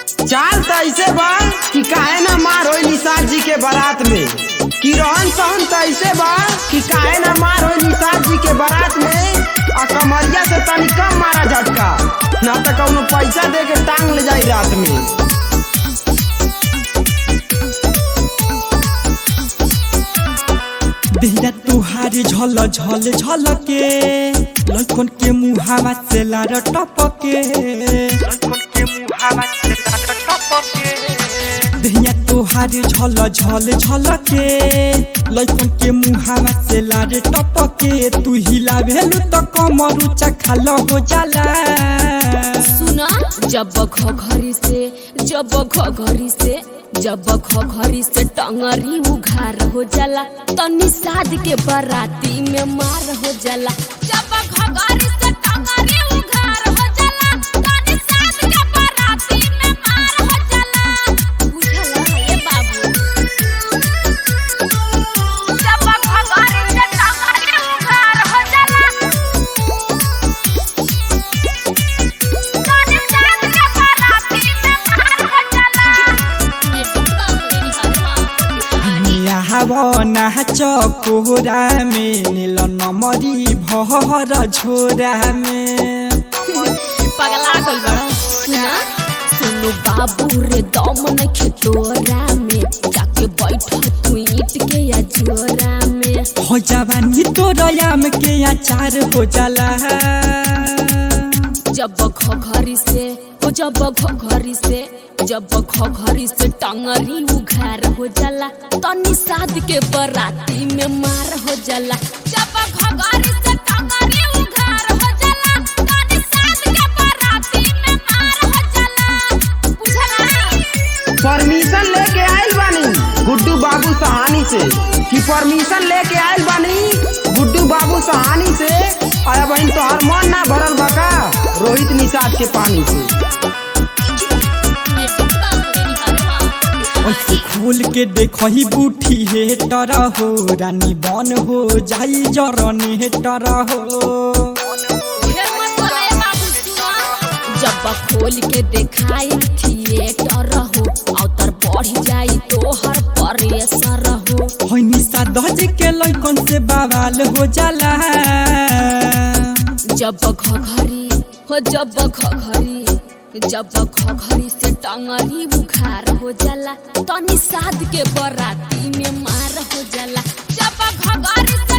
चाल त ऐसे बा कि काहे ना मार होई निषाद जी के बारात में कि रहन सहन त ऐसे बा कि काहे ना मार होई निषाद जी के बारात में आ कमरिया से तनी कम मारा झटका ना त कौनो पैसा दे के टांग ले जाई रात में देहिया तुहारी झल झल झल के लड़कन के मुहावा से लार टपके देहिया तुहारी झल झल झल के लड़कन के मुहावा से लार टपके तू हिला भेलू तो कमर ऊंचा खाल हो जाला सुना जब घरी से जब घरी से जब घरी से टंगरी उघार हो जाला तो निषाद के बराती में मार हो जाला जब घरी से टंगरी उघार हो जाला तो निषाद के बराती में मार हो जाला बुझला ये बाबू जब घरी से टंगरी उघार हो जाला नाच कोहरा में नील नमरी भर झोरा में पगला गइल बड़ा सुना सुनु बाबू रे दम नखे तोरा में जाके बैठ तू ईट के या जोरा में हो जवानी तोरयाम के अचार हो जाला जब घरी से ओ जब घरी से जब घरी से टंगरी उघार हो जाला तो निषाद के बराती में मार हो जाला जब घरी से टंगरी उघार हो जाला तो निषाद के बराती में मार हो जाला बुझला परमिशन लेके आइल बानी गुड्डू बाबू सहानी से कि परमिशन लेके आइल बानी गुड्डू बाबू सहानी से आया बहन तोहर मन ना भरल बका रोहित निषाद के पानी से ऐसे खोल के देखही बूठी हे टरा हो रानी बन हो जाई जरने हे टरा हो जब खोल के देखाई थिएटर हो अवतर बढ़ जाई तोहर परेसर हो होइनी सादज के लइकन से बवाल हो जाला जब घघरी हो जब घघरी जब घघरी से टंगरी बुखार हो जाला तो निषाद के बराती में मार हो जाला जब घघरी से